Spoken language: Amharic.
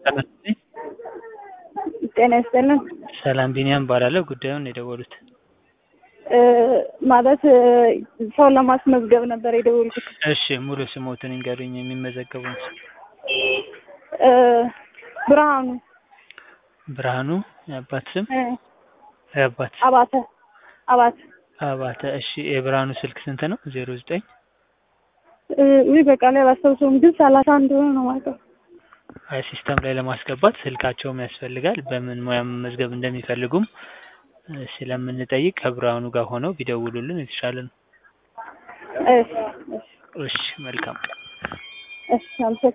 ጤና ይስጥልን። ሰላም ቢኒያም እባላለሁ። ጉዳዩን የደወሉት እ ማለት እ ሰው ለማስመዝገብ ነበር የደወልኩት። እሺ፣ ሙሉ ስሞትን ይንገሩኝ። የሚመዘገቡን ስም እ ብርሃኑ ብርሃኑ። የአባት ስም እ የአባት ስም አባተ አባተ አባተ። እሺ፣ የብርሃኑ ስልክ ስንት ነው? ዜሮ ዘጠኝ እ ውይ በቃ ላይ አላስታውሰውም፣ ግን ሰላሳ እንደሆነ ነው የማውቀው። አይ ሲስተም ላይ ለማስገባት ስልካቸውም ያስፈልጋል። በምን ሙያ መመዝገብ እንደሚፈልጉም እ ስለምንጠይቅ ከብርሃኑ ጋር ሆነው ቢደውሉልን የተሻለ ነው። እሺ እሺ እሺ፣ መልካም እሺ አመሰግናለሁ።